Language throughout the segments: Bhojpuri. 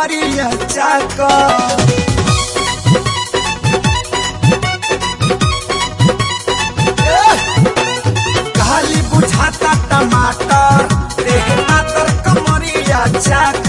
कमरिया चाक खाली बुझाता टमाटर देह मातर कमरिया चाक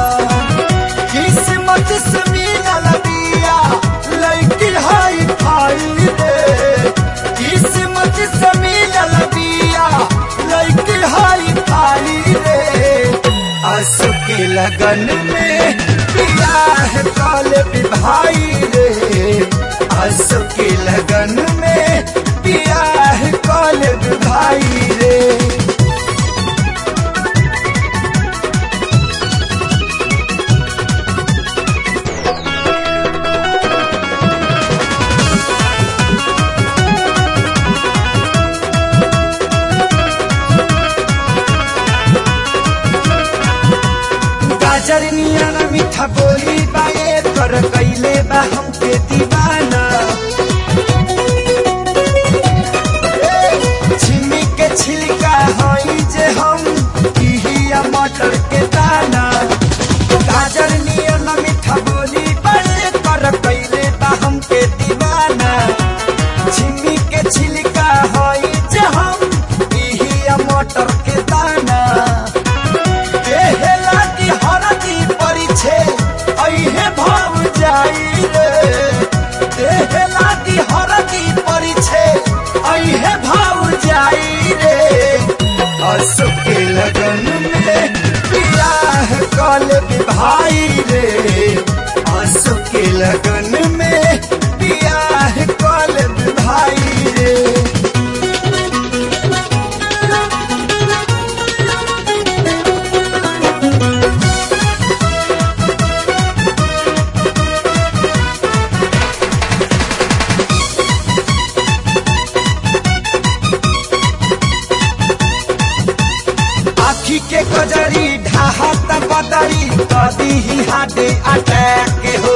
किस्मत से मिलल बिया लड़की हाई फाई रे किस्मत से मिलल बिया लड़की हाई फाई रे आंसू के लगन में बियाह काल भाई रे आंसू के लगन में बियाह काल भाई रे गाजर नियन मीठा बोली बाए कर कैले बा हमके दीवाना ए, छिमी के छिलका हई जे हम इहिया मटर के दाना गाजर नियन मीठा बोली बाए कर कैले बा हमके दीवाना छिमी के छिलका हई जे हम इहिया मटर के दाना देहला की हरदी परिछे अइहे भाव जाई रे देहला की हरदी परिछे अइहे भाव जाई रे असु के लगन में बियाह कल भाई रे असु के लगन में बियाह कल भाई रे आखी के कजरी ढाहत बदरी कदी ही हाडे अटैक हो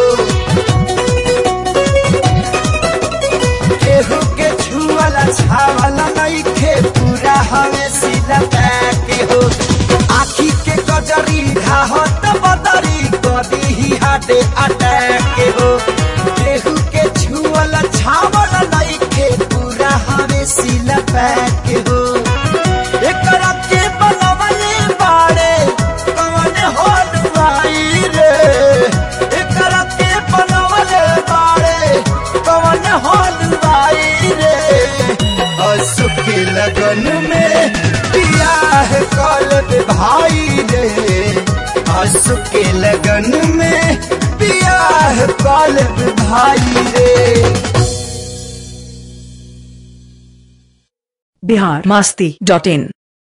केहू के छुअला छावला नइखे पूरा हवे सीधा पैक हो आखी के कजरी ढाहत बदरी कदी ही हाडे अटैक हो केहू के छुअला छावला नइखे पूरा हवे सीधा पैक हो एकरा के बनवले बाड़े कवन होल भाई रे एकरा के बनवले बाड़े कवन होल भाई रे असु के लगन में बियाह कल भाई रे असु के लगन में बियाह कल भाई रे बिहार मास्ती डॉट इन